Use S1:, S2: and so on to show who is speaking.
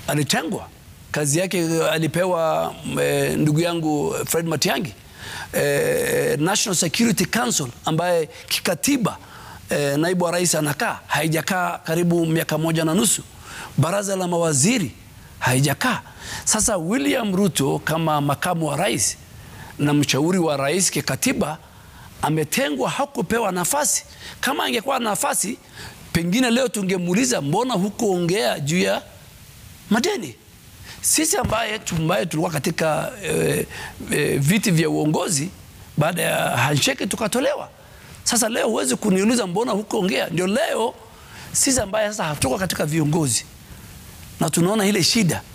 S1: alitengwa kazi yake alipewa e, ndugu yangu Fred Matiang'i e, National Security Council ambaye kikatiba e, naibu wa rais anakaa, haijakaa karibu miaka moja na nusu. Baraza la mawaziri haijakaa. Sasa William Ruto kama makamu wa rais na mshauri wa rais kikatiba ametengwa, hakupewa nafasi. Kama angekuwa nafasi, pengine leo tungemuuliza mbona hukuongea juu ya madeni. Sisi ambaye ambaye tulikuwa katika e, e, viti vya uongozi baada ya handshake tukatolewa. Sasa leo huwezi kuniuliza mbona hukuongea. Ndio leo sisi ambaye sasa hatuko katika viongozi na tunaona ile shida